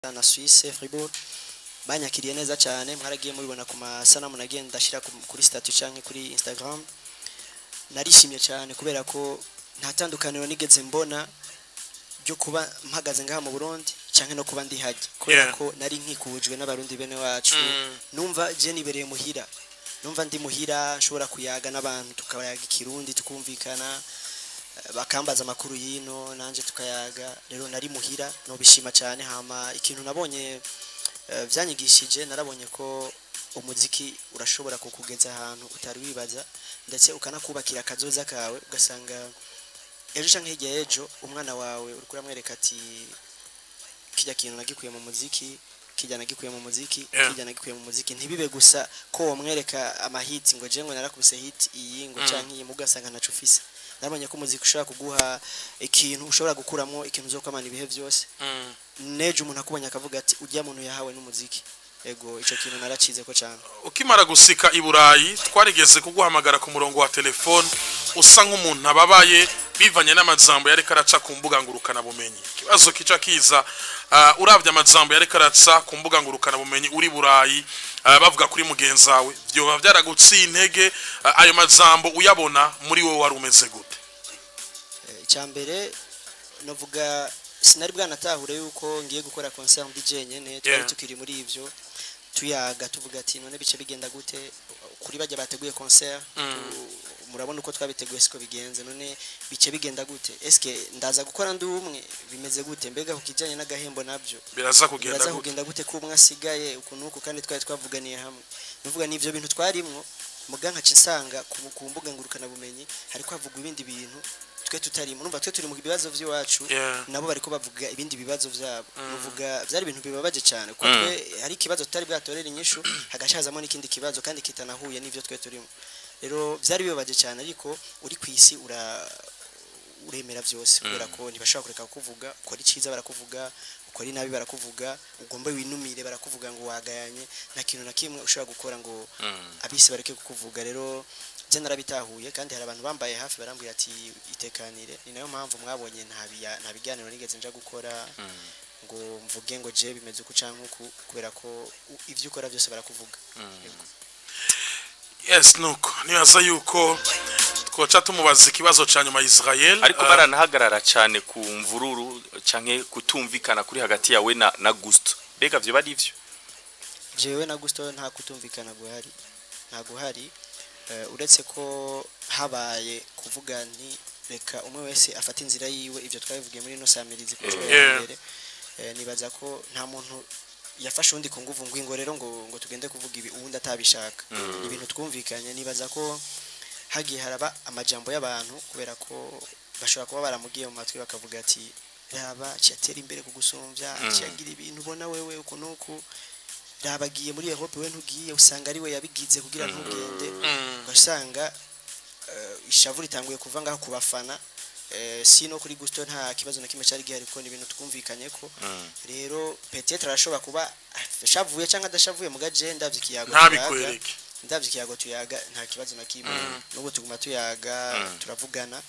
na Suisse Fribourg banyakiriye neza cyane mwaragiye mubibona ku masanamu nagiye ndashyira ku- kuri statut canke kuri Instagram narishimye cyane kubera ko nta tandukaniro nigeze mbona ryo kuba mpagaze ngaha mu Burundi canke no kuba ndi hajya kubera Yeah. ko nari nkikujwe n'abarundi bene wacu Mm. numva je nibereye muhira numva ndi muhira nshobora kuyaga n'abantu tukayaga ikirundi tukumvikana eh, bakambaza amakuru yino nanje tukayaga rero nari muhira nobishima cyane hama ikintu nabonye eh, vyanyigishije narabonye ko umuziki urashobora kukugeza ahantu utari wibaza ndetse ukanakubakira akazoza kawe ugasanga ejo canke hirya y'ejo umwana wawe uriko uramwereka ati kirya kintu nagikuye mu muziki kirya nagikuye mu muziki Yeah. kirya nagikuye mu muziki ntibibe gusa ko womwereka amahiti ngo je ngo narakubise hit iyi ngo Mm. canke iyi mugasanga ntaco ufise nabonye ko umuziki ushobora kuguha ikintu ushobora gukuramo ikintu uzokwamana ibihe byose Mm. nejo umuntu akubonye akavuga ati ujya muntu yahawe n'umuziki ego ico kintu naracize ko cyane ukimara gusika i burayi twarigeze kuguhamagara ku murongo wa telefone usa nk'umuntu ababaye bivanye n'amajambo yariko araca ku mbuga ngurukanabumenyi ikibazo kica kiza uh, uravye amajambo yariko araca ku mbuga ngurukanabumenyi uri burayi uh, bavuga kuri mugenzi wawe vyoba vyaraguciye intege uh, ayo majambo uyabona muri wowe wari umeze gute Eh, icyambere novuga sinari bwanatahure yuko ngiye gukora concert ndi jenyene twari Yeah. tukiri muri ivyo tuyaga tuvuga ati none bice bigenda gute kuri bajya bateguye concert Mm. tu- murabona uko twabiteguye siko bigenze none bice bigenda gute eske ndaza gukora ndi umwe bimeze gute mbega ku kijanye n'agahembo nabyo biraza kugenda biraza gute kugenda gute ko umwe asigaye uku n'uku kandi twari twavuganiye hamwe nuvuga ni ivyo bintu twarimwo muga nkaca nsanga ku, ku mbuga ngurukanabumenyi hariko havugwa ibindi bintu twe tutarimo numva twe turi mu bibazo vy'iwacu Yeah. nabo bariko bavuga ibindi bibazo vyabo Mm. nuvuga vyari ibintu bibabaje cyane kuko Mm. twe hari ikibazo tutari bwatorera inyishu hagashazamo n'ikindi kibazo kandi kitanahuye n'ivyo twe turimo rero vyari bibabaje cyane ariko uri ku isi ura uremera vyose kubera ko ntibashobora kureka kukuvuga ukora iciza barakuvuga ukora inabi barakuvuga ugomba winumire barakuvuga ngo wagayanye nta kintu na kimwe ushobora gukora ngo abisi bareke kukuvuga rero je narabitahuye kandi hari abantu bambaye hafi barambwira ati itekanire ni nayo mpamvu mwabonye nta biya- nta biganiro nigeze nja gukora ngo mvuge ngo je bimeze uku canke uku kubera ko u- ivyo ukora byose barakuvuga Yego. yes nuko nibaza yuko twoca tumubaza ikibazo ca nyuma Israel ariko uh, baranahagarara cyane ku mvururu canke kutumvikana kuri hagati yawe na, na Gusto mbega vyo bari ivyo jewe na gusto nta kutumvikana guhari nta guhari eh, uretse ko habaye kuvuga nti reka umwe wese afata inzira yiwe ivyo twabivugiye muri ino samirizi ku nshuro ya Yeah. mbere Eh, nibaza ko nta muntu yafashe undi ku nguvu ngo ingo rero ngo ngo tugende kuvuga ibi uwundi atabishaka ni ibintu twumvikanye nibaza ko hagiye haraba amajambo y'abantu kubera ko bashobora kuba baramugiye mu matwi bakavuga ati raba cyatera imbere kugusumbya cyagira ibintu ubona wewe uku nuku rabagiye muri Europe we ntugiye usanga ari we yabigize kugira ntugende mm, ugasanga eh, ishavu ritanguye kuva ngaho ku bafana eh, si no kuri gusto nta kibazo na kimwe cyari gihari ko ni ibintu twumvikanye ko rero peut-être arashobora kuba ashavuye cyangwa adashavuye mu gaje ndavye ikiyago tuyaga ntabikwereke ndavye ikiyago tuyaga nta kibazo na kimwe n'ubu tuguma tuyaga turavugana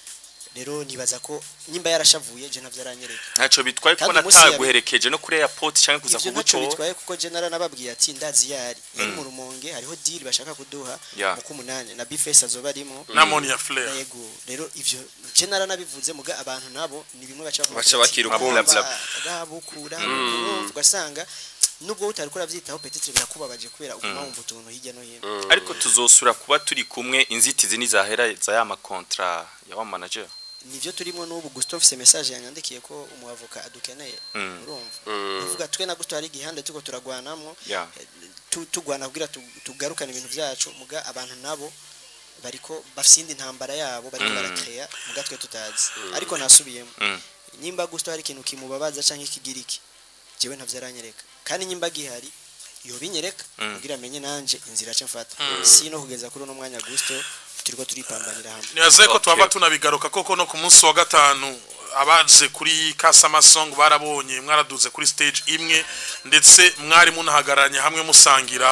rero nibaza ko nyimba yarashavuye je ntavyo aranyereka ntaco bitwaye kuko Kandi umunsi yabi- nataguherekeje no kuri airport canke kuza ivyo ntacyo kugutora bitwaye kuko je naranababwiye ati ndazi yari yari mu rumonge hariho deal bashaka kuduha Ya. mu kumunani na bifesi azoba arimo na Monia Flair yego rero ivyo je naranabivuze muga abantu nabo ni bimwe baca bavuga Baca bati, bakira ukumva. "Aba- rabukura urumva ugasanga nubwo utari kuravyitaho petite birakubabaje kubera uguma wumva utuntu hirya no hino ariko tuzosura kuba turi kumwe inzitizi nizahera za ya makontra ya wa manager nivyo turimo n'ubu Gusto mfise message yanyandikiye ko umuavoka adukeneye Mm. urumva uvuga twe na Gusto hari igihande tuko turagwanamwo ya tu- tugwana kugira tu- tugarukane ibintu byacu muga abantu nabo bariko bafise indi ntambara yabo bariko barakreya muga twe tutazi ariko nasubiyemo Mm. nyimba gusto hari ikintu kimubabaza canke ikigira iki jewe ntavyo aranyereka kandi nyimba gihari yobinyereka Mm. kugira amenye nanje inzira aca mfata si no kugeza kuri uno mwanya gusto turiko turipambanira hamwe nibaza ko Okay. twaba tunabigaruka koko no ku munsi wa gatanu abaje kuri Kasama Song barabonye mwaraduze kuri stage imwe ndetse mwari munahagararanye hamwe musangira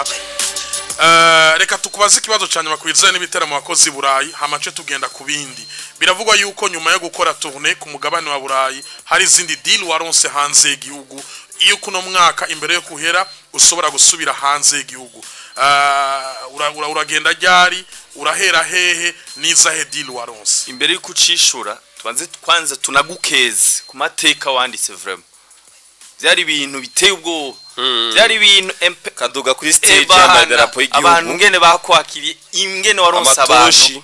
Eh, reka tukubaze ikibazo cyane bakwizaye n'ibiteramo wakoze i Burayi hamace tugenda ku bindi biravugwa yuko nyuma yo gukora tourne ku mugabane wa Burayi hari izindi deal waronse hanze y'igihugu iyo kuno mwaka imbere yo kuhera ushobora gusubira hanze y'igihugu Ah, ura- ura- uragenda ryari urahera hehe n'izahe deal waronse imbere yuko ucishura tubanze kwanza tunagukeze ku mateka wanditse vraiment byari ibintu biteye ubwoba byari ibintu empe kaduga kuri stage Ebana, y'amadarapo abantu y'igihugu ngene bakwakiriye ingene waronse abantu amatoshi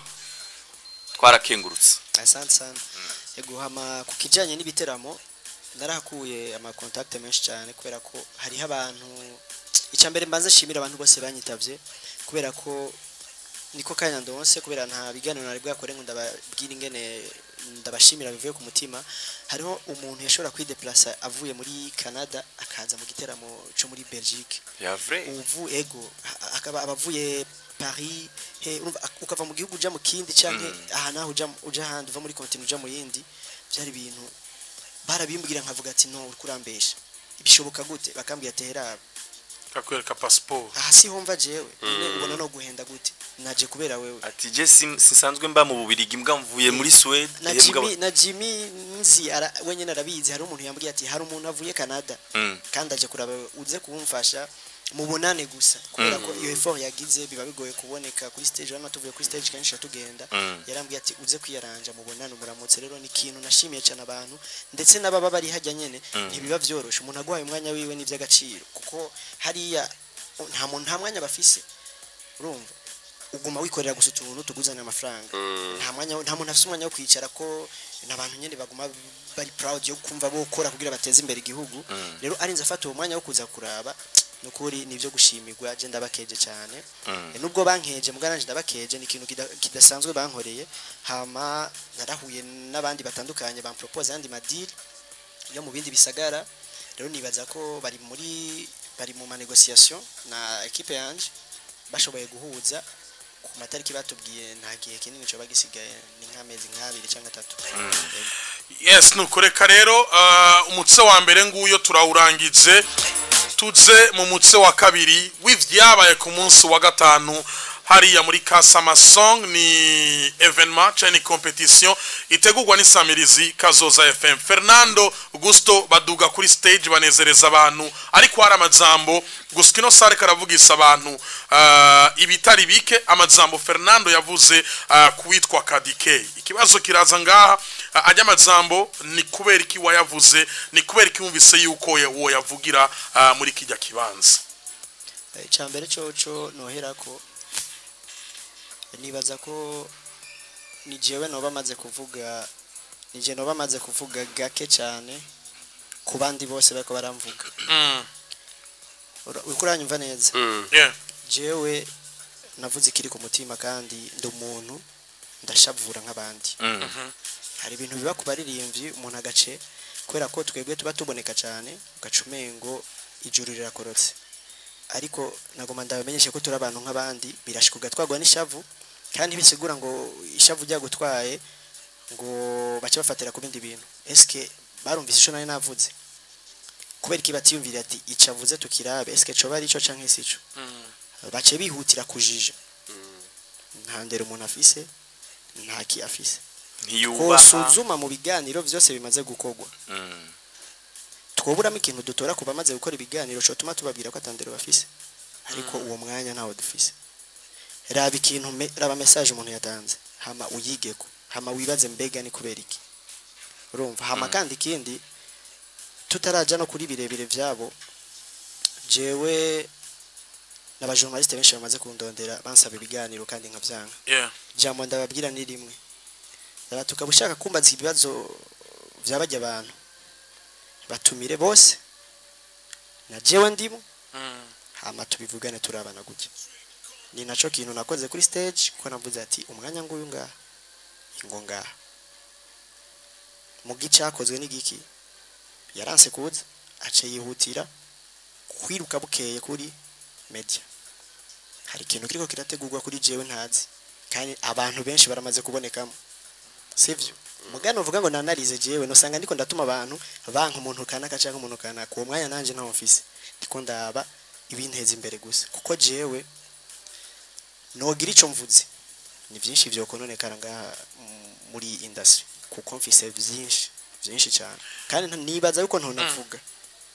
twarakengurutse asante sana yego hama ku kijanye n'ibiteramo narahakuye ama contact menshi cyane kubera ko hariho abantu icya mbere mbanze nshimira abantu bose banyitavye kubera ko niko kanya ndonse kubera nta biganiro nari bwakore ngo ndababwira ingene ndabashimira bivuye ku mutima hariho umuntu yashobora kwideplasa avuye muri Canada akaza mu giteramo cyo muri Belgique ya vrai uvu ego ha- akaba abavuye Paris he urumva ak- ukava mu gihugu uja mu kindi canke aha naho uja uja handi uva muri continent uja mu yindi byari ibintu barabimbwira nkavuga ati no uri kurambesha bishoboka gute bakambwira ati hera kakwereka passport aha si homva jewe none ubona no guhenda gute naje kubera wewe ati je sim- sinsanzwe mba mu bubirigi mbwa mvuye muri Swede na eh, mbwa- Jimmy na Jimmy nzi ara wenyine arabizi hari umuntu yambwiye ati hari umuntu avuye Canada Mm. kandi aje kuraba uze kumfasha mubonane gusa kubera ko iyo effort yagize biba bigoye kuboneka kuri stage hano tuvuye kuri stage kenshi tugenda Mm. yarambwiye ati uze kwiyaranja mubonane umuramutse rero ni ikintu nashimiye cyane abantu ndetse n'ababa bari hajya nyene ntibiba byoroshe umuntu aguhaye umwanya wiwe n'iby'agaciro kuko hariya nta muntu nta mwanya bafise urumva uguma wikorera gusa utuntu tuguzanira amafaranga nta mwanya nta muntu afite umwanya wo kwicara ko n'abantu nyine baguma bari proud yo kumva bokora kugira bateze imbere igihugu rero arinze afata uwo mwanya wo kuza kuraba nukuri nivyo gushimirwa je ndabakeje cyane Mm. E, nubwo bankeje mugana nje ndabakeje ni ikintu kida- kidasanzwe bankoreye hama narahuye n'abandi batandukanye bampropose yandi madili yo mu bindi bisagara rero nibaza ko bari muri bari mu manegociation na equipe yanje bashoboye guhuza ku matariki batubwiye nta gihe kinini cyo bagisigaye ni nk'amezi nk'abiri cyangwa atatu Yego. yes nukoreka rero ah, umutse wa mbere nguyo turawurangije tuze mu mutse wa kabiri w'ivyabaye ku munsi wa gatanu hariya muri Kasama Song ni evenement cyane competition itegurwa n'isamirizi Kazoza FM Fernando Gusto baduga kuri stage banezereza abantu ariko hari amajambo gusa ino sare karavugisa abantu ah, ibitari bike amajambo Fernando yavuze ah, kuwitwa Kadike ikibazo kiraza ngaha ah, ajya amajambo ni kubera iki wayavuze ni kubera iki wumvise yuko ye- uwo yavugira ah, muri kijya kibanza Eh, icya mbere coco nohera ko nibaza ko ni jewe noba maze kuvuga ni je noba maze kuvuga gake cyane ku bandi bose bariko baramvuga mm. Ura- uriko uranyumva neza yeah. jewe navuze ikiri ku mutima kandi ndi umuntu ndashavura nk'abandi Mm. hari ibintu biba ku baririmbyi umuntu agace kubera ko twebwe tuba tuboneka cyane ugaca umengo ijuru rirakorotse ariko nagoma ndabamenyeshe ko turi abantu nk'abandi birashika ugatwagwa n'ishavu kandi bisigura ngo ishavu ryagutwaye ngo bace bafatira ku bindi bintu eske barumvise ico nari navuze kubera iki batiyumvira ati icavuze tukirabe eske coba ari ico canke si ico bace bihutira kujija nta ndero umuntu afise nta ki afise ntiyubaha kosuzuma mu biganiro byose bimaze gukorwa Mm. twoburamo ikintu dutora ku bamaze gukora ibiganiro cyo tuma tubabwira ko atandero bafise ariko uwo mwanya ntawo dufise raba ikintu me- raba message umuntu yatanze hama uyigeko hama wibaze mbega ni kubera iki urumva hama kandi ikindi tutaraja no kuri birebire vyabo jewe n'abajournaliste benshi bamaze kundondera bansaba ibiganiro kandi nkavyanga Yeah. jambo ndababwira ni rimwe tukaba ushaka kumbaza ibibazo byabajya abantu batumire bose na jewe ndimo Mm. hama tubivugane turabana gutya ni naco kintu nakoze kuri stage ko navuze ati umwanya nguyu ngaha ingo ngaha mu gicakozwe n'igiki yaranse kuza ace yihutira kwiruka bukeye kuri media hari ikintu kiriko kirategurwa kuri jewe ntazi kandi abantu benshi baramaze kubonekamo sivyo mugano uvuga ngo nanarize jewe nosanga ndiko ndatuma abantu banka umuntu kanaka canke umuntu kanaka uwo mwanya nanje ntawo mfise ndiko ndaba ibinteza imbere gusa kuko jewe nogira ico mvuze ni byinshi vyokononekara ngaha m- muri industry kuko mfise vyinshi vyinshi cyane kandi nta- nibaza yuko ntonavuga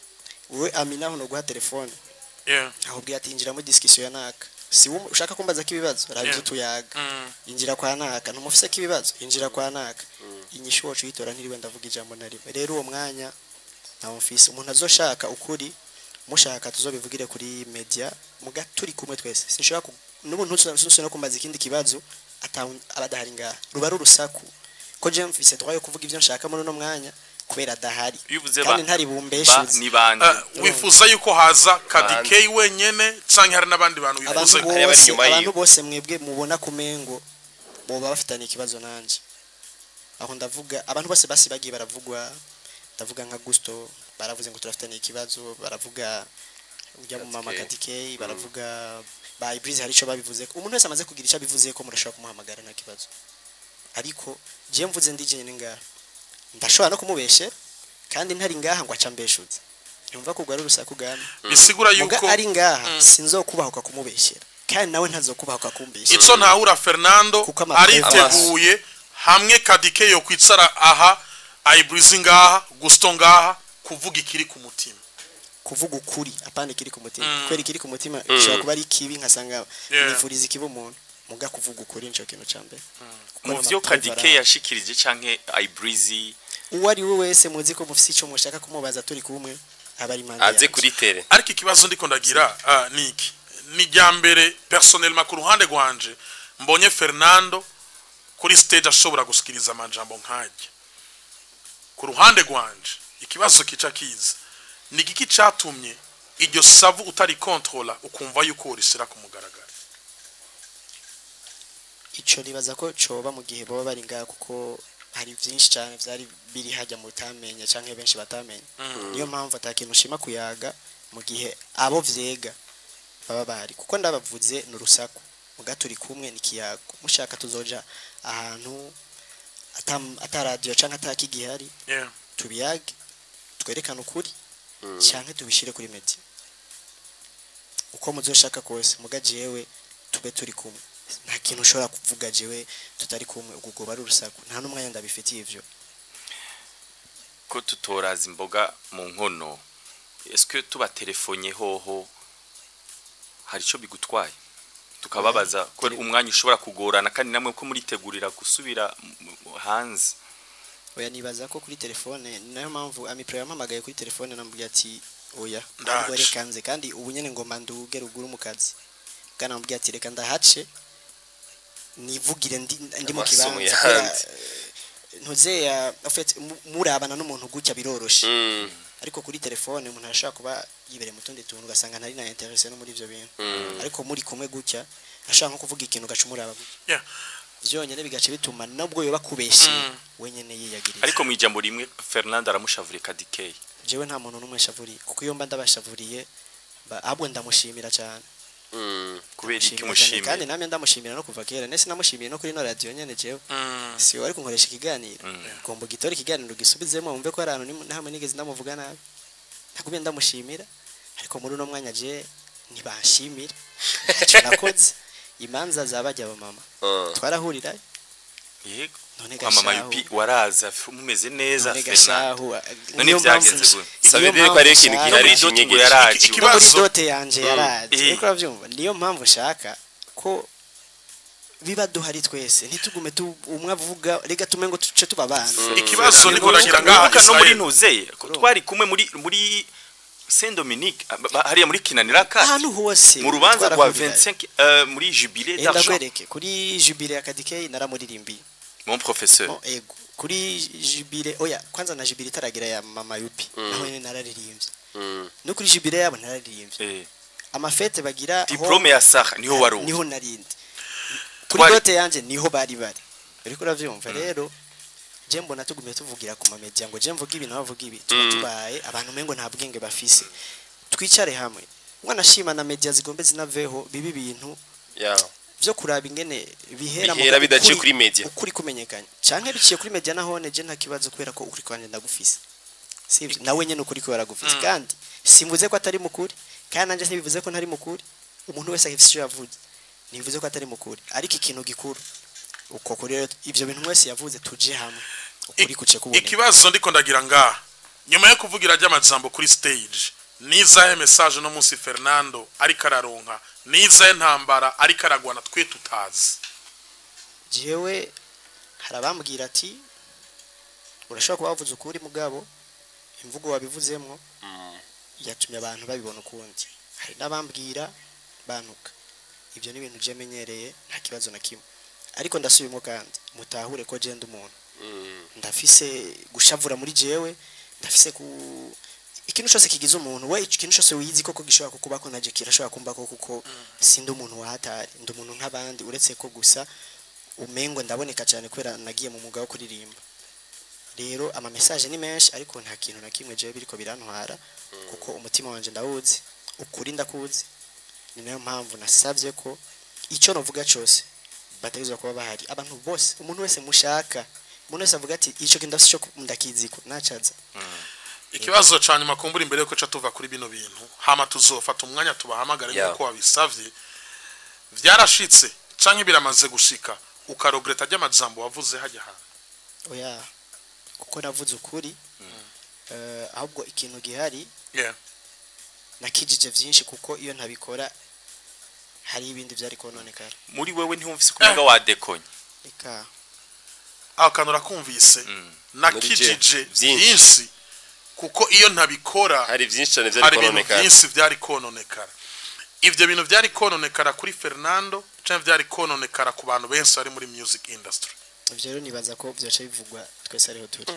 wowe amina hano guha telefone yeah ahubwiye ati injira muri discussion ya naka si wowe ushaka kumbaza ko ibibazo rabizo Yeah. tuyaga Mm. injira kwa naka ntumufise ko ibibazo injira kwa naka inyishu wacu yitora ntiriwe ndavuga ijambo na rimwe rero uwo mwanya ntawo mfise umuntu azoshaka ukuri mushaka tuzobivugire kuri media muga turi kumwe twese sinshobora ku n'ubu ntusunse no kumbaza ikindi kibazo atawu- abadahari ngaha ruba ari urusaku ko je mfise droit yo kuvuga ivyo nshaka muri uno mwanya kubera adahari iyo uvuze ba kandi ntari ba bumbeshuze ni bande Ah, wifuza yuko haza kadikeyi wenyene canke hari n'abandi bantu abantu wifuza ko- Hari abari bose inyuma abantu yiwe. bose mwebwe mubona kumengo boba bafitanye ikibazo nanje aho ndavuga abantu bose basi bagiye baravugwa ndavuga nka Gusto baravuze ngo turafitanye ikibazo baravuga ujya mu mama Katikei. Katikei baravuga ba Ibrise hari ico babivuze umuntu wese amaze kugira ico abivuze ko murashobora kumuhamagara nta kibazo ariko je mvuze ndije nyene ngaha ndashobora no kumubeshe kandi ntari ngaha ngo aca mbeshuze yumva ko ari urusaku gani bisigura muga yuko ari ngaha Mm. sinzokubahuka kumubeshyera kandi nawe ntazokubahuka kumbeshyera ico ntahura Fernando Kuko amapreve- ariteguye hamwe kadike yo kwicara aha ayibrizi ngaha gusto ngaha kuvuga ikiri ku mutima kuvuga ukuri apana ikiri ku mutima Mm. kubera ikiri ku mutima gishobora kuba ari kibi nkasanga Yeah. nifuriza ikibi umuntu muga kuvuga ukuri nico kintu ca mbere Kuko mu n'amapreve vyo kadike arahari. yashikirije canke ibrizi uwo ari we wese muzi ko mufise ico mushaka kumubaza turi kumwe aba ari impande aze yanje. kuri tere ariko ikibazo ndiko ndagira ah, ni iki ni rya mbere personnellement ku ruhande rwanje mbonye Fernando kuri stage ashobora gusikiriza amajambo nkajya ku ruhande rwanje ikibazo kica kiza ni igiki catumye iryo savu utari controla ukumva yuko urisira ku mugaragaro ico nibaza ko coba mu gihe baba bari ngaha kuko hari vyinshi cyane vyari biri hajya mu tamenya canke benshi batamenya niyo mpamvu atakintu ushima kuyaga mu gihe abo vyega baba bahari kuko ndabavuze ni urusaku muga turi kumwe ni kiyago mushaka tuzoja ahantu ata- ata radio canke ata kigihari yeah. tubiyage twerekane ukuri canke tubishire kuri media uko muzoshaka kose muga jewe tube turi kumwe nta kintu ushobora kuvuga jewe tutari kumwe ubwo goba ari urusaku nta n'umwanya ndabifitiye ivyo ko tutoraza imboga mu nkono eske tubatelefone hoho hari ico bigutwaye tukababaza ko umwanya ushobora kugorana kandi namwe ko muritegurira gusubira mu- mu- hanze oya nibaza ko kuri telefone ni nayo mpamvu amipro yampamagaye kuri telefone namubwiye ati oya Ndaje. ntabwo reka nze kandi ubu nyene ngomba nduge ruguru mu kazi bwana namubwiye ati reka ndahace nivugire ndi, ndi mu Amasomo kibanza kubera, yahanze. eh, ntuzeya en fait mu- murabana n'umuntu gutya biroroshe Mm, ariko kuri telefone umuntu arashobora kuba yibereye mu tundi tuntu ugasanga ntari na interesse no muri ivyo bintu mm. ariko muri kumwe gutya ashaka nko kuvuga ikintu ugaca umuraba gutya Yeah. vyonyene bigaca bituma nubwo yoba kubeshe Mm. wenyene yiyagiriza ariko mu ijambo rimwe Fernando aramushavuriye kadike jewe nta muntu n'umwe shavuriye kuko iyo mba ndabashavuriye ba- ahubwo ndamushimira cyane Mm. kubera iki Ndamushimira cyane, kandi mushimiye namwe ndamushimira no kuva kera nese namushimiye no kuri no radio nyene jewe Mm. si wari kunkoresha ikiganiro Mm. ugomba ugitora ikiganiro ugisubizemo wumve ko hari ahantu ni- nahamwe nigeze ndamuvuga nabi ntakubye ndamushimira ariko muri uno mwanya je ntibanshimira icyo nakoze imanza zabajya abamama Ah. twarahurira yego none kwa mama gashahu yupi waraza f- mumeze neza none Fernando gashahu none niyo mpamvu byagenze nsh- gute Sabe niyo rero ko mpamvu hariho ikintu nshaka- gihari muri dote ngo kinyegeje. yaraje Iki- no muri Ikibazo- dote yanje Mm. yaraje Eh. ariko uravyumva niyo mpamvu nshaka ko biba duhari twese ntitugume tu umwe avuga rega tume ngo tuce tuba abana ikibazo niko Wibuka- nagira ngaha wibuka no muri Israel. ntuzeye ko twari kumwe muri muri Saint Dominique ah, ba- hariya muri kinanira kati ahantu hose mu rubanza rwa twarahurira. 25 euh, muri jubilé enda d'argent kwereke kuri jubile ya kadike naramuririmbiye mon professeur Mo, ego kuri jubile oya kwanza na jubile itaragira ya mama yupi naho nyene nararirimbye Mm. no kuri jubile yabo nararirimbye eh amafete bagira aho- diplome ya Sarah niho wari niho narindi kuri Twari- dote yanje niho bari bari ariko uravyumva rero je mbona tugumye tuvugira ku mamedia ngo je mvuga ibi nawe avuga ibi tuba Mm. tubaye abantu mengo nta bwenge bafise twicare hamwe mwanashima na media zigombe zinaveho bibi bintu Yeah. vyo kuraba ingene bihera mu- Bihera bidaciye ukuri- kuri media. ukuri kumenyekanye canke biciye kuri media nahone je nta kibazo kubera ko ukuri kwanje ndagufise sivyo nawe nyene ukuri ko yaragufise Mm. kandi simvuze ko atari mukuri kandi nanje ntibivuze ko ntari mukuri umuntu wese afise icyo yavuze ntibivuze ko atari mukuri ariko ikintu gikuru uko kuri rero ivyo bintu mwese yavuze tuje hamwe ukuri kuce kuboneka ikibazo ndiko ndagira ngaha nyuma yo kuvugira ry'amajambo kuri stage nizahe message no munsi Fernando ariko araronka nizahe ntambara ariko aragwana twe tutazi jewe hari abambwira ati urashobora kuba wavuze ukuri mugabo imvugo wabivuzemo yatumye abantu babibona ukundi hari n'abambwira bantuka ibyo ni ibintu byamenyereye nta kibazo na kimwe ariko ndasubiyemo kandi mutahure ko genda umuntu ndafise gushavura muri jewe ndafise ku ikintu cyose kigize umuntu we ikintu cyose wiyizi koko gishobora kukuba ko naje kirashobora kumba ko kuko sindi umuntu wahatari ndi umuntu nk'abandi uretse ko gusa umengo ndaboneka cyane kubera nagiye mu mwuga wo kuririmba rero ama message ni menshi ariko nta kintu na kimwe jewe biriko birantwara kuko umutima wanje ndawuzi ukuri ndakuzi ni nayo mpamvu nasavye ko icyo novuga cyose bategezwa kuba bahari abantu bose umuntu wese mushaka umuntu wese avuga ati icyo kintu ndafise cyo ndakiziko nacaza ikibazo ca nyuma kumbura imbere yuko ca tuva kuri bino bintu hama tuzofata umwanya tubahamagare Yeah. nk'uko wabisavye vyarashitse canke biramaze gushika ukarogereta ry'amajambo wavuze hajya hantu oya kuko navuze ukuri eh, ahubwo ikintu gihari yeah. nakijije vyinshi kuko iyo ntabikora hari ibindi byari kononekara muri wewe ntiwumvise kumenga wadekonye reka aho kantu urakumvise Mm. nakijije Vyinshi. byinshi kuko iyo ntabikora hari byinshi cyane byari hari ibintu kononekara byinshi byari kononekara ivyo bintu byari kononekara kuri Fernando canke byari kononekara ku bantu benshi bari muri music industry ivyo rero nibaza ko byoca bivugwa twese ariho turi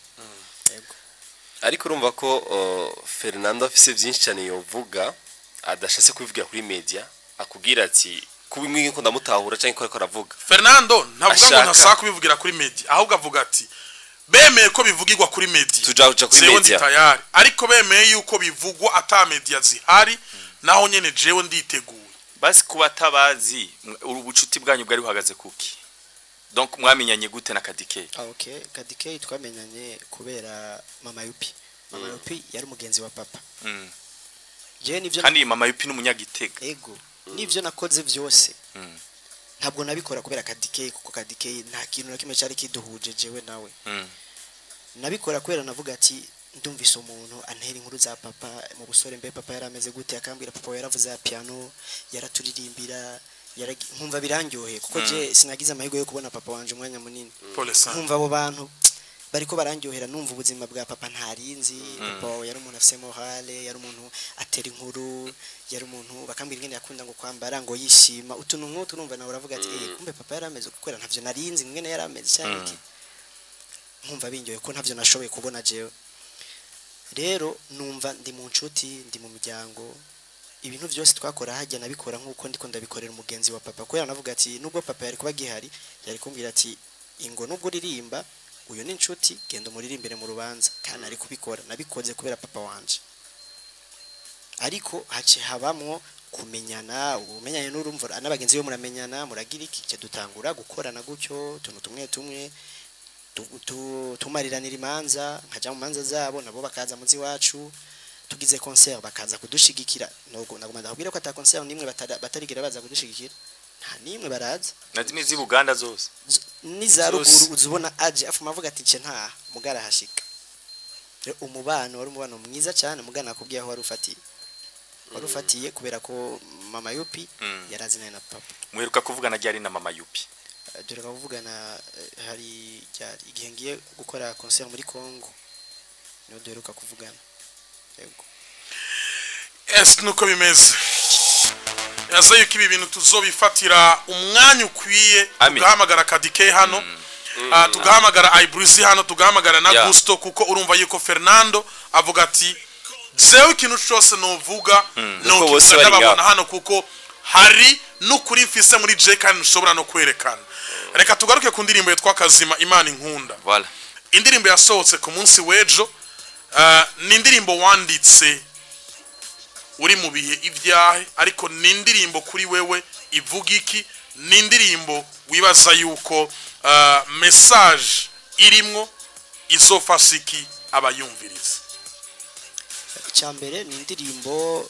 yego ariko urumva ko uh, Fernando afise byinshi cyane yovuga adashatse kubivugira kuri media akubwira ati kuba imwe ko ndamutahura cyangwa ko ariko aravuga Fernando ntavuga ngo Ashaka. ntasaba kubivugira kuri media ahubwo avuga ati bemeye ko bivugirwa kuri media tuja uja kuri jewe ndi media tayari ariko bemeye yuko bivugwa ata media zihari naho nyene jewe nditeguye basi kuba atabazi mw- ubucuti bwanyu bwari buhagaze kuki donc mwamenyanye gute na kadike ah okay kadike twamenyanye kubera mama yupi mama yupi yari umugenzi wa papa Mm. je nivyo kandi mama yupi n'umunyagitega ego nivyo nakoze byose Mm. ntabwo nabikora kubera kadike kuko kadike nta kintu na kimwe cyari kiduhuje jewe nawe Mm. nabikora kubera navuga ati ndumvise umuntu antera inkuru za papa mu busore mbe papa yari ameze gute akambwira papa we yaravuze ya piano yaraturirimbira yaragi- nkumva birandyoheye kuko je sinagize amahirwe yo kubona papa wanje umwanya munini pole sana nkumva abo bantu bariko barandyohera numva ubuzima bwa papa ntarinzi papa wawe yari umuntu afise morale yari umuntu atera inkuru yari umuntu bakambwira ingene yakunda ngo kwambara ngo yishima utuntu nk'utu numva nawe uravuga ati eh kumbe papa yari ameze kubera ntavyo narinzi ingene yari ameze cyane iki nkumva binyoye ko ntavyo nashoboye kubona jewe rero numva ndi mu nshuti ndi mu miryango ibintu byose twakora hajya nabikora nk'uko ndiko ndabikorera umugenzi wa papa kubera navuga ati nubwo papa yari kuba gihari yari kumbwira ati ingo nubwo uririmba uyu ni inshuti genda umuririmbire mu rubanza kandi ari kubikora nabikoze kubera papa wanje ariko hace habamwo kumenyana umenyanye n'urumva n'abagenzi be muramenyana muragira iki cyo dutangura gukorana gutyo tuntu tumwe tumwe tu- tu- tumariranira imanza nkajya mu manza zabo nabo bakaza muzi wacu tugize concert bakaza kudushigikira nubwo naguma ndakubwira ko ata concert nimwe batara- batarigera baza kudushigikira nta nimwe baraza na zimwe z'i buganda zose Z- n'iza Zose. ruguru uzibona aje afuma avuga ati nce nta mugara hashika rero umubano wari umubano mwiza cyane mugana nakubwiye aho wari ufatiye wari ufatiye kubera ko mama yupi Mm. yarazinaye na papa muheruka kuvugana ryari na mama yupi Eh, dore kuvugana eh, hari ryari igihe ngiye gukora concert muri Congo niho duheruka kuvugana yego ese nuko bimeze yaza yuko ibi bintu tuzobifatira umwanya ukwiye Ami. tugahamagara kadike hano Ah, tugahamagara ibruzi hano tugahamagara na Yeah. gusto kuko urumva yuko fernando avuga ati jewe ikintu cyose nuvuga Nuko bose nukivuga bari ndababona ngaho. hano kuko hari n'ukuri mfise muri je kandi ntushobora no kwerekana reka tugaruke ku ndirimbo yitwa kazima imana inkunda voilà indirimbo yasohotse ku munsi w'ejo ah, ni indirimbo wanditse uri mu bihe ibyahe ariko ni indirimbo kuri wewe ivuga iki ni indirimbo wibaza yuko ah, message irimwo izofasha iki abayumviriza icyambere ni indirimbo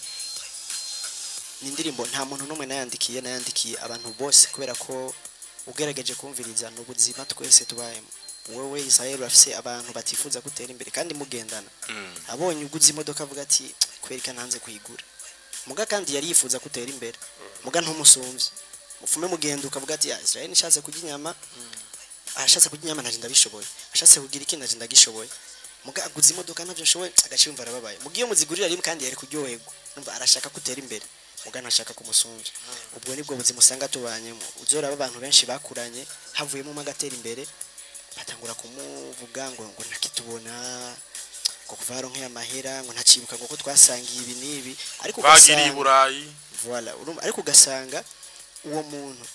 ni indirimbo nta muntu n'umwe nayandikiye nayandikiye abantu bose kubera ko ugerageje kumviriza ni ubuzima twese tubayemo wowe Israel urafise abantu batifuza gutera imbere kandi mugendana abonye uguze imodoka avuga ati kwereka nanze kuyigura muga kandi yari yifuza kutera imbere muga ntumusumbye mufume mugenda ukavuga ati ya Israel nishatse kurya inyama ashatse kurya inyama naje ndabishoboye ashatse kugira iki naje ndagishoboye muga aguze imodoka navyo nshoboye agace yumva arababaye muga iyo muzigurira rimwe kandi yari kuryoherwa numva arashaka kutera imbere muga ntashaka kumusumbya ubwo nibwo buzima usanga tubanyemo uzoraba abantu benshi bakuranye havuyemo umwe agatera imbere batangura kumuvuga ngo ngo ntakitubona ngo kuva yaronkeye amahera ngo ntacibuka ngo ko twasangiye ibi n'ibi ariko bagiriye i ugasanga burayi voilà urumva ariko ugasanga uwo muntu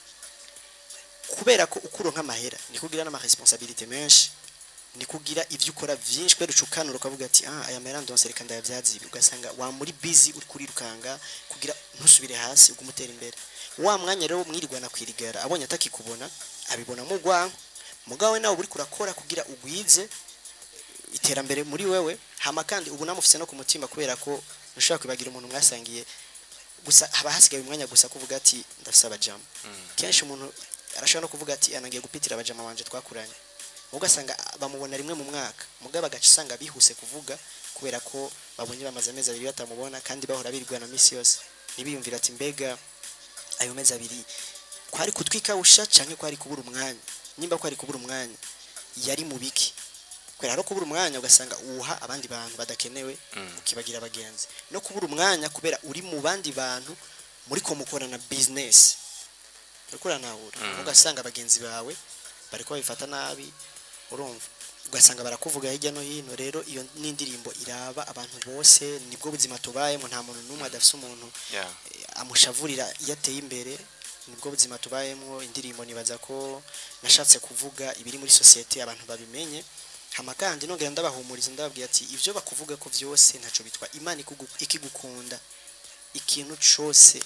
kubera ko ukuro nk'amahera ni kugira n'ama responsabilité menshi ni kugira ivyo ukora vyinshi kubera ucukanura ukavuga ati ah aya mahera ndonse reka ndayavyaza ibi ugasanga wa muri busy uri kurirukanga kugira ntusubire hasi ugumutera imbere wa mwanya rero mwirirwana kwirigara abonye atakikubona abibona mu rwanko mugawe nawe uri kurakora kugira ugwize iterambere muri wewe hama kandi ubu namufise no ku mutima kubera ko ntushobora kwibagira umuntu mwasangiye gusa haba hasigaye umwanya gusa kuvuga ati ndafise abajama kenshi umuntu arashobora no kuvuga ati anagiye gupitira abajama banje twakuranye ugasanga bamubona rimwe mu mwaka mugabo agaca usanga bihuse kuvuga kubera ko babonye bamaze amezi abiri batamubona kandi bahora birirwana misi yose ntibiyumvira ati mbega ayo mezi abiri kwari kutwikawusha canke kwari kubura umwanya nimba kwari kubura umwanya yari mu biki kubera no kubura umwanya ugasanga uwuha abandi bantu badakenewe ukibagira abagenzi no kubura umwanya kubera uri mu bandi bantu muri ko mukorana business uriko uranahura ugasanga abagenzi bawe bariko babifata nabi urumva ugasanga barakuvuga hirya no hino rero iyo n'indirimbo iraba abantu bose nibwo buzima tubayemo nta muntu n'umwe adafise umuntu Yeah. eh, amushavurira iyo ateye imbere nibwo buzima tubayemo indirimbo nibaza ko nashatse kuvuga ibiri muri sosiyete abantu babimenye hama kandi nongera ndabahumuriza ndababwira ati ivyo bakuvuga ko vyose ntaco bitwa imana ikugu- ikigukunda ikintu cose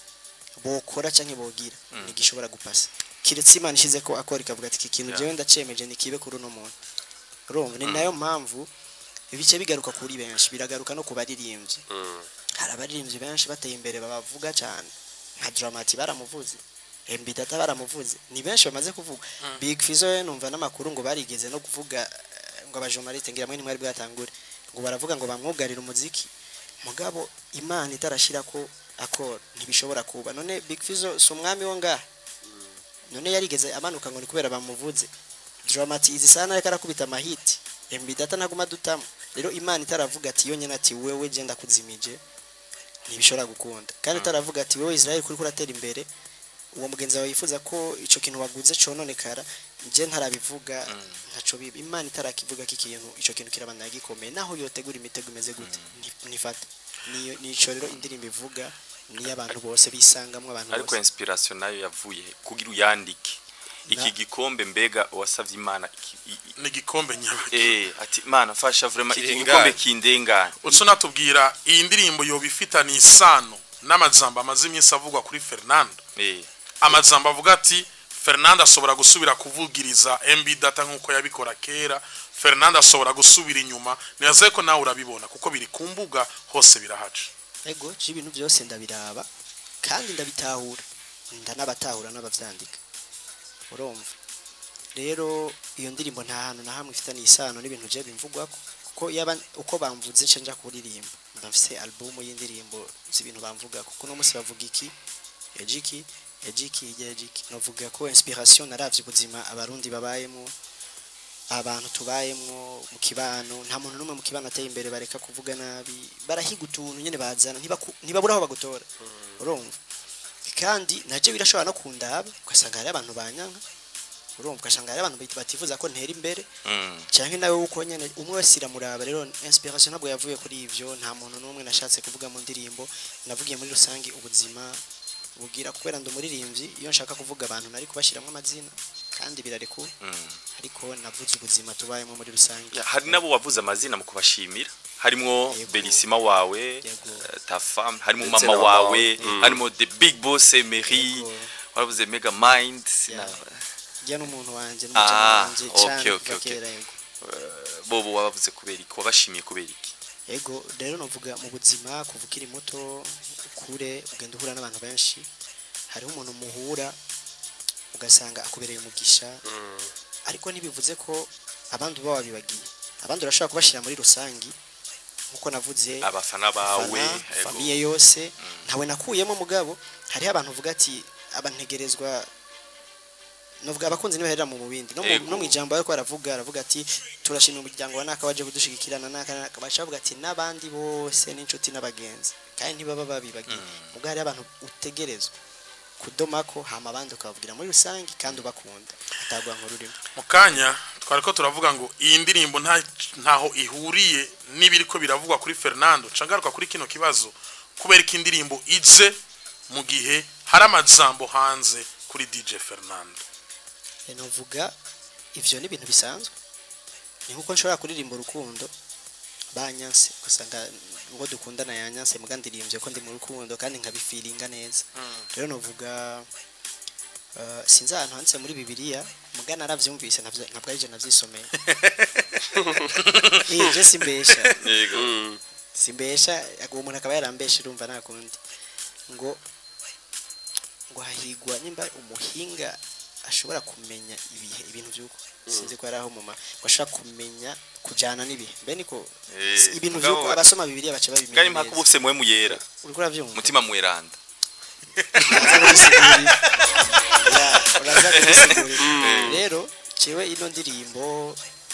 bokora canke bogira ntigishobora gupasa kiretse imana ishize ko akora ikavuga ati iki kintu Yeah. jewe ndacemeje nikibe kuri uno muntu urumva ni nayo mpamvu bice bigaruka kuri benshi biragaruka no ku baririmbyi hari abaririmbyi benshi bateye imbere babavuga cyane nka dramati baramuvuze MB Data baramuvuze ni benshi bamaze kuvuga Big Fizzo we numva n'amakuru ngo barigeze no kuvuga eh, ngo abajournaliste ngira mwe nimwari bwatangure ngo baravuga ngo bamwugarira umuziki mugabo imana itarashira ko akora ntibishobora kuba none Big Fizzo si umwami wo ngaha none yarigeze amanuka ngo ni kubera bamuvuze dramati izi sana ariko arakubita amahiti MB Data ntaguma dutamo rero imana itaravuga ati yonyine ati wewe je ndakuzimije ntibishobora gukunda kandi itaravuga ati wewe Israel kuri kuratera imbere uwo mugenzi wawe yifuza ko ico kintu waguze cononekara je ntarabivuga ntaco biba imana itarakivuga ko ikintu ico kintu kirabandanya gikomeye naho yotegura imitego imeze gute Ni- nifate niyo nico rero indirimbo ivuga niyo abantu bose bisangamwe abantu ariko bose inspiration nayo yavuye kugira uyandike iki Na- gikombe mbega wasavye imana iki- i- i- ni igikombe nyabaki eh ati imana fasha vraiment iki Kirengane. gikombe kindengane utso natubwira iyi ndirimbo yoba ifitanye isano n'amajambo amaze iminsi avugwa kuri Fernando eh amajambo avuga ati Fernando ashobora gusubira kuvugiriza MB data nk'uko yabikora kera Fernando ashobora gusubira inyuma nibaze ko nawe urabibona kuko biri ku mbuga hose birahaca ego je ibintu byose ndabiraba kandi ndabitahura ndanabatahura n'abavyandika urumva rero iyo ndirimbo nta hantu na hamwe ifitanye isano n'ibintu je bimvugwako kuko yaba uko bamvuze nce nja kuririmba mba mfise album y'indirimbo z'ibintu bamvuga kuko no munsi bavuga iki ejiki ejiki hirya ejiki novuga ko inspiration naravye ubuzima abarundi babayemo abantu tubayemwo mu kibano nta muntu n'umwe mu kibano ateye imbere bareka kuvuga nabi barahiga utuntu nyene bazana ntibaku- ntibabura aho bagutora urumva kandi naje birashobora no kundaba ugasanga hari abantu banyanka urumva ugasanga hari abantu bati- batifuza ko ntera imbere mm. canke nawe uko nyene umwe wese iramuraba rero inspiration ntabwo yavuye kuri ivyo nta muntu n'umwe nashatse kuvuga mu ndirimbo navugiye muri rusange ubuzima bugira kubera ndi umuririmbyi iyo nshaka kuvuga abantu nari kubashiramwo amazina kandi birarekura Mm. ariko navuze ubuzima tubayemo muri rusange Ya, hari nabo wavuze amazina mu kubashimira harimwo Yego. Belisima wawe Yego. eh, ta femme harimo Ndetse mama na mama wawe wawe. Mm. harimo the big boss Emery Yego. waravuze mega mind Yeah. na- njya n'umuntu wanje Ah, n'umujama wanje okay, cane okay, kuva okay. kera yego bobo wabavuze kubera iki wabashimiye kubera iki ego rero novuga mu buzima kuva ukiri muto ukure ugenda uhura n'abantu benshi hariho umuntu muhura ugasanga akubereye umugisha ariko ntibivuze ko abandi uba wabibagiye abandi urashobora kubashyira muri rusangi nkuko navuze abafana bawe abafana, ego. famiye yose ntawe nakuyemo mugabo hariho abantu uvuga ati abantegerezwa novuga abakunzi nibaherera mu mubindi no mu- Ego. no mu ijambo ariko aravuga aravuga ati turashimira umuryango wa naka waje kudushigikirana naka naka baca bavuga ati n'abandi bose n'inshuti n'abagenzi kandi ntibaba babibagiye ubwo hariho abantu utegerezwa kudomako hama abandi ukabavugira muri rusange kandi ubakunda atagwa nk'ururimo mu kanya twari ko turavuga ngo iyi ndirimbo nta ntaho ihuriye n'ibiri ko biravugwa kuri Fernando cangaruka kuri kino kibazo kubera ko indirimbo ije mu gihe hari amajambo hanze kuri DJ Fernando Eh, novuga ivyo ni ibintu bisanzwe ni nkuko nshobora kuririmba urukundo banyanse usanga ubwo dukundana yanyanse muga ndirimbye ko ndi mu rukundo kandi nkabifiringa neza rero novuga uh, sinzi ahantu handitse muri bibiliya muga naravyumvise navyo- ntabwo ari je navyisomeye Eh, je simbesha yego simbesha uwo umuntu akaba yarambesha urumva nta kundi ngo ngo hahigwa nimba umuhinga ashobora kumenya ibihe ibintu by'uko sinzi ko ari aho muma ngo ashobora kumenya kujyana n'ibihe mbe niko Eh, si- ibintu mugabo- by'uko abasoma bibiliya baca babimenya ngari mpaka neza. ubufise muwe muyera uriko urabyumva mutima mweranda uraza kubisigurira. Ya, uraza kubisigurira. rero cewe ino ndirimbo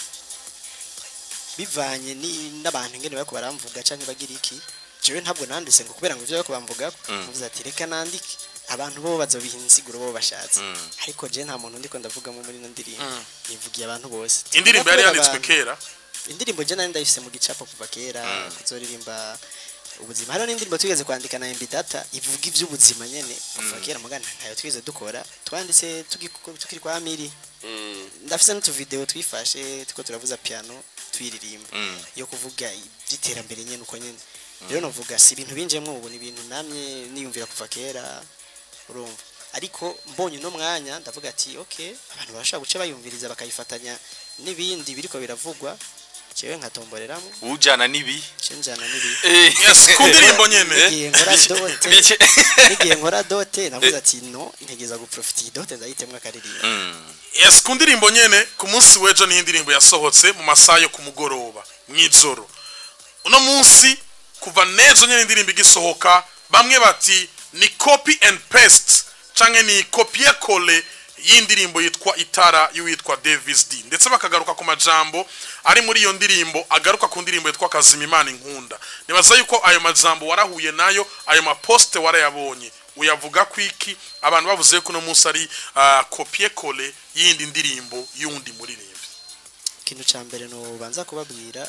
bivanye ni- n'abantu ingene bariko baramvuga canke bagira iki jewe ntabwo nanditse ngo kubera ngo ivyo bariko bamvuga Mm. mvuze ati reka nandike abantu bo bazobiha insiguro bo bashatse Mm. ariko je nta muntu ndiko ndavugamo muri ino ndirimbo Mm. nivugiye abantu bose indirimbo yari Kubera yanditswe abantu- kera indirimbo je nari ndayifise mu gicapo kuva kera kuzoririmba ubuzima hariho n'indirimbo twigeze kwandika na MB Data ivuga ivy'ubuzima nyene kuva kera mugana ntayo twigeze dukora twanditse tugi- tukiri kwa Amiri ndafise n'utuvideo twifashe tuko turavuza piano twiririmba Mm. yo kuvuga iby'iterambere nyene uko nyene rero novuga si ibintu binjemwo ubu ni ibintu namye niyumvira kuva kera urumva ariko mbonye uno mwanya ndavuga ati okay abantu barashobora guca bayumviriza bakayifatanya n'ibindi biriko biravugwa jewe nkatomboreramo ujana nibi cenjana n'ibi yes ku ndirimbo nyene igihe nkora dote Bike- n'igihe nkora dote navuze ati no ntegeza guprofita iyi dote ndayitemwa akaririmba Mm. yes ku ndirimbo nyene ku munsi w'ejo niho indirimbo yasohotse mu masaha yo ku mugoroba mw'ijoro uno munsi kuva n'ejo nyene indirimbo igisohoka bamwe bati ni copy and paste canke ni kopie kole y'indirimbo yitwa itara y'uwitwa Davis D ndetse bakagaruka ku majambo ari muri iyo ndirimbo agaruka ku ndirimbo yitwa kazima imana inkunda nibaza yuko ayo majambo warahuye nayo ayo maposte warayabonye uyavuga ku iki abantu bavuze ko uno munsi ari ah, kopie kole y'indi ndirimbo y'undi muririmbi ikintu ca mbere nobanza kubabwira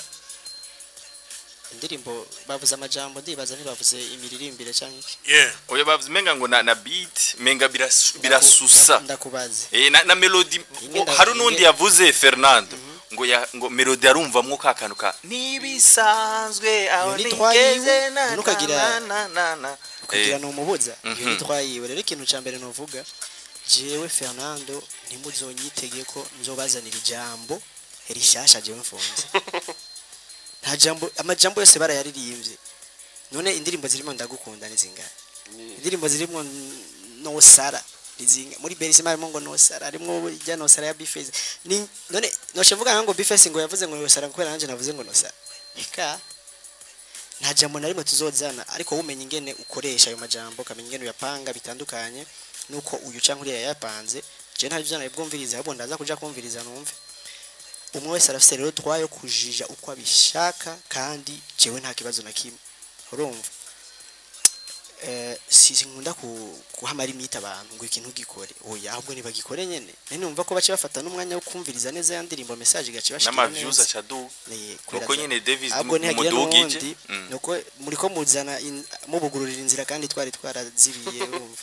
indirimbo bavuze amajambo ndibaza ntibavuze imiririmbire canke iki yeah oya bavuze menga ngo na, na beat menga biras- birasusa ndakubaze Eh, na, na melody Ingenda- oh, hari n'undi inge- yavuze Fernando ngo ya, ngo melody arumvamwo ka kantu ka nibisanzwe aho Iyo ni twayiwe, nigeze na ntukagira- na na na ukagira Eh, numubuza iyo Mhm. nitwayiwe rero ikintu ca mbere novuga jewe Fernando ntimuzonyitege ko nzobazanira ijambo rishasha jewe mfunze nta jambo amajambo yose barayaririmbye none indirimbo zirimo ndagukunda ni zingahe indirimbo zirimo n- nosara ni zingahe muri berisima harimo ngo nosara harimo ijya nosara ya bifesi ni none noshe mvuga ngo bifesi ngo yavuze ngo nosara kubera nanjye navuze ngo nosara eka nta jambo na rimwe tuzozana ariko wumenya ingene ukoresha ayo majambo ukamenya ingene uyapanga bitandukanye nuko uyu canke uriya yayapanze je nta byo bwumviriza ahubwo ndaza kuja kumviriza numve umwe wese arafise rero twayo kujija uko abishaka kandi jewe nta kibazo na kimwe urumva eh si nkunda ku kuhamara imita abantu ngo ikintu gikore oya ahubwo nibagikore nyene nene numva ko bace bafata n'umwanya wo kumviriza neza ya ndirimbo message gace bashikira n'amaviews neza acaduka Ni- kuko kubera- nyene Davis ahubwo ntihagira mudugije n'uwundi Mm. nuko muriko muzana in- mubugururira inzira kandi twari twarazibiye urumva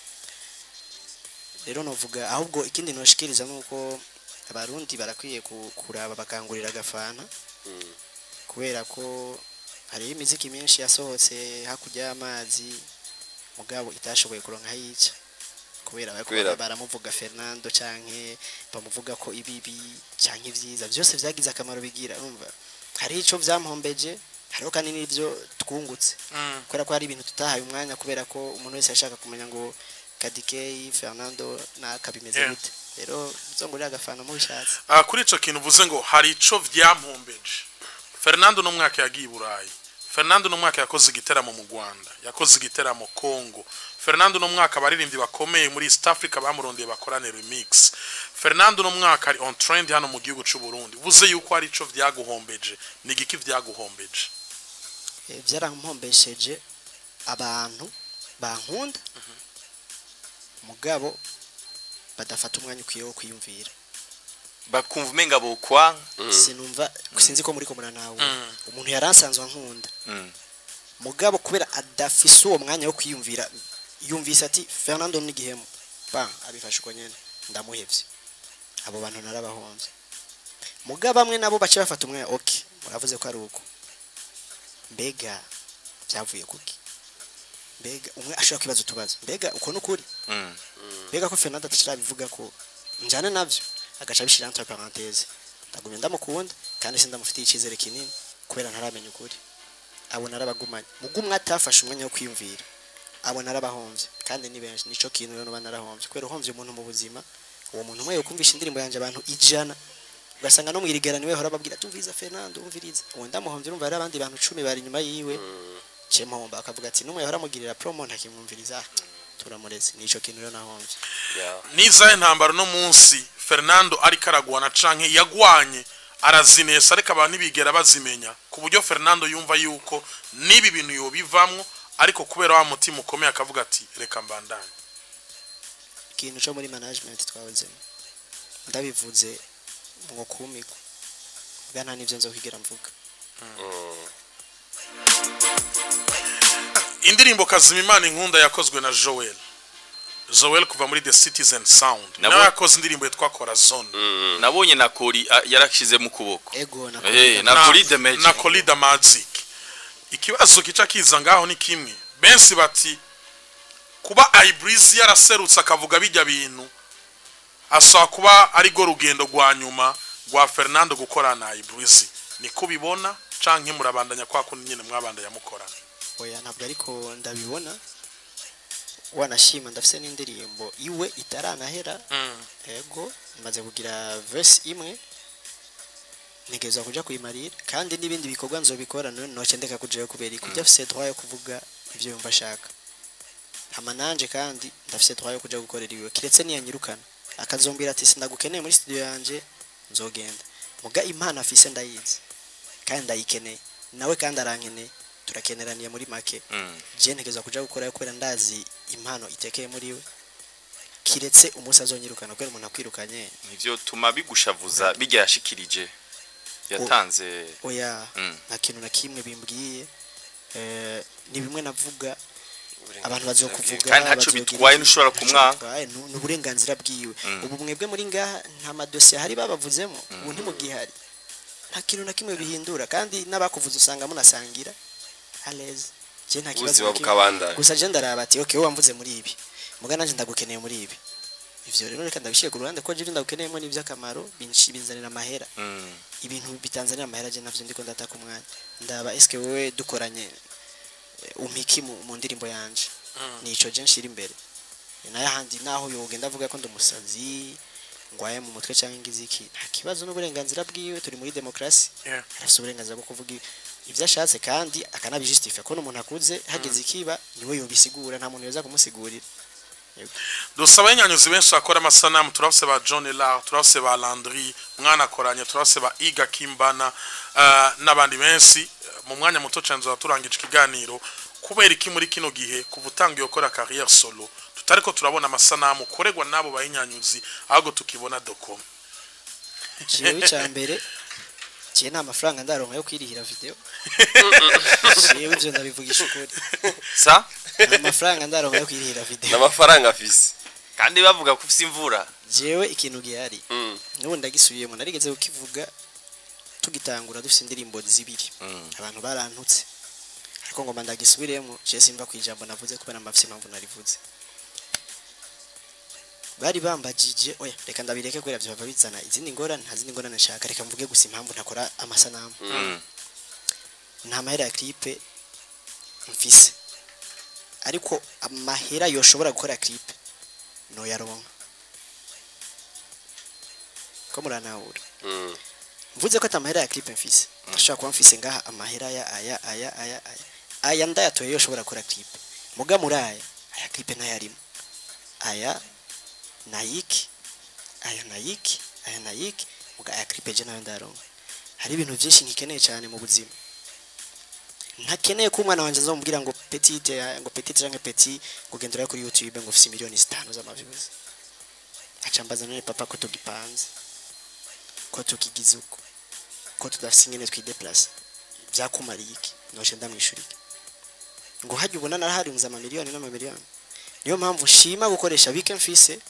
rero novuga ahubwo ikindi noshikiriza nuko abarundi barakwiye ku- kuraba bakangurira agafana kubera ko hariho imiziki myinshi yasohotse hakurya y'amazi mugabo itashoboye kuronka yica kubera bariko Kubera- baramuvuga Fernando canke bamuvuga ko ibibi canke ivyiza byose vyagize akamaro bigira urumva hari ico vyampombeje hariho kandi n'ivyo twungutse Mm. kubera ko hari ibintu tutahaye umwanya kubera ko umuntu wese yashaka kumenya ngo Kadikei Fernando nakabimeze Yeah. gute rero muzongurira agafana mu bishatse Ah, kuri ico kintu uvuze ngo hari ico vyampombeje Fernando no mwaka yagiye i Burayi Fernando no mwaka yakoze igiteramo mu Rwanda yakoze igiteramo Congo Fernando no mwaka abaririmbyi bakomeye muri East Africa bamurondeye bakorane remix Fernando no mwaka ari on trend hano mu gihugu cy'u Burundi vuze yuko ari ico vyaguhombeje ni igiki vyaguhombeje Eh, byarampombesheje abantu bankunda mugabo badafata umwanya ukwiye wo kwiyumvira bakumva umenga bokwanka sinumva sinzi ko muri ko muranawe Mm. umuntu yaransanzwe ankunda Mm. mugabo kubera adafise uwo mwanya wo kwiyumvira yumvise ati Fernando n'igihemu ba abifashe uko nyene ndamuhevye abo bantu narabahomvye mugabo bamwe nabo bace bafata umwanya okay muravuze ko ari uko mbega byavuye kuki mbega umwe ashobora kwibaza utubazo mbega uko n'ukuri Mm. mbega ko Fernando atashirabivuga ko njane navyo agaca bishira entre parenthèse ndagumye ndamukunda kandi sindamufitiye icyizere kinini kubera ntaramenya ukuri abo narabagumanye mugumwe atafashe umwanya wo kwiyumvira abo narabahomvye kandi ni benshi nico kintu rero nuba narahomvye kubera uhomvye umuntu mu buzima uwo muntu umwe yokumvisha indirimbo yanje abantu ijana ugasanga no mwirigera niwe hora babwira tumviza Fernando umviriza uwo ndamuhomvye urumva hari abandi bantu 10 bari inyuma yiwe cemahomba akavuga ati numwe yahora amugirira promo ntakimwumviriza turamureze nico kintu rero nahomvye Yeah. nizahe ntambaro no munsi Fernando ariko aragwana canke yagwanye arazinesa ariko abantu ntibigera bazimenya ku buryo Fernando yumva yuko nibi bintu yobivamwo ariko kubera wa mutima ukomeye akavuga ati reka mbandanye ikintu cyo muri management twahozemo ndabivuze ngo kumigwa bwa nta n'ibyo nzokwigira mvuga indirimbo kazima imana inkunda yakozwe na Joel Joel kuva muri The Citizen Sound Nabo- nawe yakoze indirimbo yitwa Corazon nabonye na kori ah, yarashize mu kuboko ego na Eh, na Koli the Magic. na Koli the Magic ikibazo kica kiza ngaho ni kimwe benshi bati kuba Ibreeze yaraserutse akavuga bijya bintu ashobora kuba ari go rugendo rwa nyuma rwa Fernando gukorana na Ibreeze niko bibona canke murabandanya kwa kundi nyene mwabandanya mukorana oya ntabwo ariko ndabibona wanashima ndafise n'indirimbo iwe itaranahera mm. ego imaze kugira verse imwe ntegerezwa kuja kuyimarira kandi n'ibindi bikorwa nzobikora none noce ndeka kujayo kubera iki ujya afise droit yo kuvuga ivyo yumva ashaka hama nanje kandi ndafise droit yo kuja gukorera iwe kiretse niyanyirukana akazombwira ati sindagukeneye muri studio yanje nzogenda muga impano afise ndayizi kandi ndayikeneye nawe kandi arankeneye turakeneraniye muri make Mm. je ntegerezwa kuja gukorayo kubera ndazi impano itekeye muri we kiretse umunsi azonyirukana kubera umuntu akwirukanye nivyo tuma bigushavuza bijya yashikirije yatanze oya Mm. nta kintu na kimwe bimbwiye eh, ni bimwe navuga abantu bazokuvuga Kandi ntaco bazogira bitwaye iki, ntushobora ntaco kumwanga. bitwaye, nu- ni uburenganzira bwiwe Mm. ubu mwebwe muri ngaha nta madosiye hari babavuzemo ubu ntimugihari nta kintu na kimwe bihindura kandi n'abakuvuza usanga munasangira aleze je nta kibazo ubuzima na kimwe. bukabandanya gusa je ndaraba ati okay wowe wamvuze muri ibi muga nanje ndagukeneye muri ibi ivyo rero reka ndabishyire ku ruhande ko je ndagukeneyemo n'ivy'akamaro binshi- binzanira amahera Mm. ibintu bitanzanira amahera je navyo ndiko ndataka umwanya ndaba eske wewe dukoranye eh, umpiki mu, mu ndirimbo yanje Mm. nico je nshira imbere nayo handi naho yogenda avuga ko ndumusazi ngwaye mu mutwe cyangwa ingiziki nta kibazo n'uburenganzira bwiwe turi muri demokrasi Yeah. arafite uburenganzira bwo kuvuga i- ibyo ashatse kandi akanabijustifia ko n'umuntu akuze hageze ikiba niwe yobisigura nta muntu yoza kumusigurira dusaba abanyanyuzi benshi bakora amasanamu turafise ba John Lar turafise ba Landry mwana akoranye turafise ba Iga Kimbana uh, n'abandi benshi mu mwanya muto cyane nzoba turangije ikiganiro kubera iki muri kino gihe kuva utangiye gukora carrière solo tutariko turabona amasanamu koregwa n'abo bayinyanyuzi ahubwo tukibona dokoma jewe icya mbere jewe nta mafaranga ndaronka yo kwirihira video jewe ivyo ndabivugisha ukuri sa nta mafaranga ndaronka yo kwirihira video n'amafaranga afise kandi bavuga ko ufise imvura jewe ikintu gihari Mm. n'ubu ndagisubiyemo narigeze kukivuga tugitangura dufite indirimbo zibiri Mm. abantu barantutse ariko ngomba ndagisubiremo je simva ku ijambo navuze kubera mbafise impamvu narivuze bari bambajije oya reka ndabireke kubera vyo bava bizana izindi ngorane nta zindi ngorane nshaka reka mvuge gusa impamvu ntakora amasanamu Mm. nta mahera ya clipe mfise ariko amahera yoshobora gukora clipe no yaronka ko muranahura Mm. mvuze ko atamahera ya clipe mfise ndashobora kuba mfise ngaha amahera aya aya aya aya aya aya ndayatoye yo ushobora gukora clip muga muri aya aya clip ntayarimo aya nayiki aya nayiki aya nayiki muga aya clip je nayo ndaronka hari ibintu byinshi nkikeneye cyane mu buzima ntakeneye ko umwana wanjye azamubwira ngo petite ya- ngo petite canke petit ngo gendera kuri youtube ngo ufise miliyoni zitanu z'amaviews aca mbaza none papa ko tugipanze ko tukigize uko ko tudafise ingene twideplace byakumariye iki noce ndamwishura iki ngo hajya ubona naraharunze amamiliyoni n'amamiliyoni niyo mpamvu nshima gukoresha bike mfise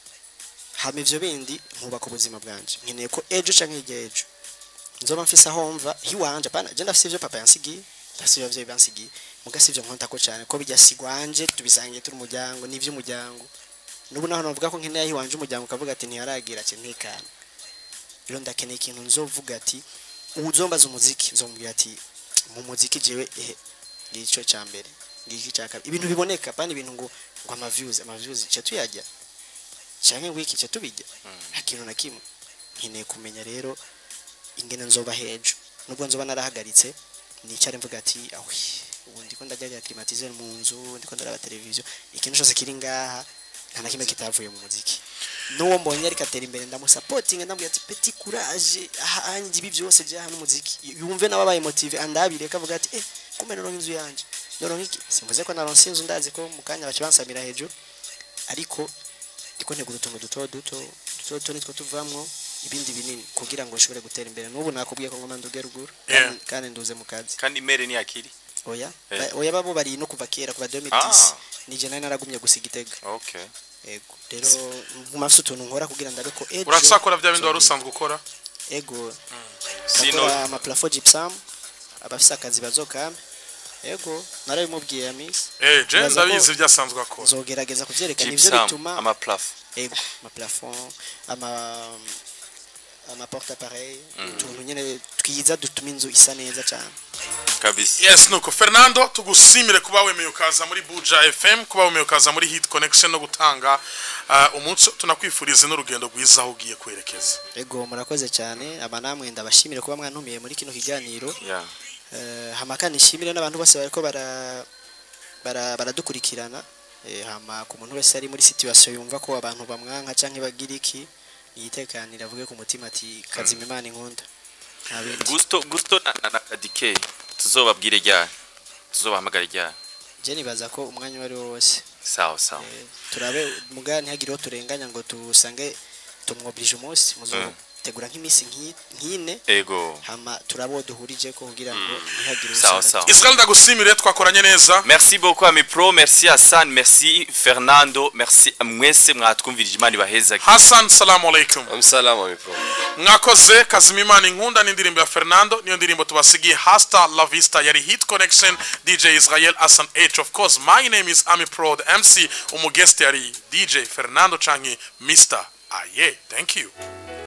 hama ivyo bindi nkubaka ubuzima bwanje nkeneye ko ejo canke hirya ejo nzoba mfise aho mva hiwanje pana je ndafise ivyo papa yansigiye ndafise ivyo abavyeyi bansigiye muga sivyo nkontako cane ko bijya sigwanje tubisangiye turi umuryango n'ivy'umuryango nubu naho navuga ko nkeneye aho iwanje umuryango ukavuga ati ntiyaragira ati ntekana rero ndakeneye ikintu nzovuga ati uzombaza umuziki nzomubwira ati mu muziki jewe ehe ngico ca mbere ngiki ca kabiri ibintu biboneka pani ibintu ngo ngo ama views ama views cyo tuyajya canke ngo iki cyo tubijya nta kintu na kimwe nkeneye kumenya rero ingene nzoba hejo nubwo nzoba narahagaritse nicare mvuga ati awi ubu ndiko ndajya climatiser mu nzu ndiko ndaraba televiziyo ikintu cyose kiri ngaha nta na kimwe kitavuye mu muziki n'uwo mbonye ariko atera imbere ndamusapotinga ndamubwira ati peti kuraje ahanjye ibi byose bya hano umuziki yumve nawe abaye motive andabire akavuga ati eh kumbe noronka inzu yanje noronka iki simvuze ko naronse inzu ndazi ko mu kanya baca bansamira hejuru ariko ndiko ntegura utuntu duto duto duto duto nitwo tuvamwo ibindi binini kugira ngo nshobore gutera imbere n'ubu nakubwiye ko ngoma nduge ruguru Yeah. kandi- kandi nduze mu kazi kandi mere ni akiri oya Eh. Ba- oya babo bari no kuva kera kuva 2010 Ah. nije nari naragumye gusiga igitega okay ego rero mumafise utuntu nkora kugira ndabe ko ejo uracakora bya bindi wari usanzwe ukora ego sino Ndakora amaplafo gypsum abafise akazi bazokame ego narabimubwiye ya miss eh je Uraza ko- ndabizi ibyasanzwe akora nzogerageza kuvyerekana ivyo gypsum bituma ama plafo ego amaplafond ama ama porte appareil utuntu nyene twiza dutuma inzu isa neza cyane kabisa yes nuko fernando tugusimire kuba wemeye ukaza muri buja fm kuba wemeye ukaza muri hit connection no gutanga uh, umuco tunakwifuriza n'urugendo rwiza aho ugiye kwerekeza ego murakoze cyane aba namwe ndabashimire kuba mwantumiye muri kino kiganiro yeah Eh, hama kandi nshimire n'abantu bose bariko bara bara- baradukurikirana Eh, hama ku muntu wese ari muri situation yumva ko abantu bamwanka canke bagira iki yitekanira avuge ku mutima ati kazima imana inkunda nta bindi gusto gusto na, na, na kadike tuzobabwire ryari tuzobahamagara ryari je nibaza ko umwanya uwo ari wo wose sawa sawa Eh, turabe muga ntihagire uwo turenganya ngo tusange tumwoblije umunsi muzotegura nk'iminsi nk'i- nk'ine ego hama turabe uwo duhurije ko kugira ngo ntihagire sawa usanga sawa israel ndagusimire twakoranye neza merci beaucoup ami pro merci hassan merci fernando merci mwese mwatwumvirije imana ibahezage hassan salamu alaikum amusalamu amipro mwakoze kazima imana inkunda n'indirimbo ya fernando niyo ndirimbo tubasigiye hasta la vista yari hit connection dj israel hassan h of course my name is ami pro the mc umugest yari dj fernando canke mr aye thank you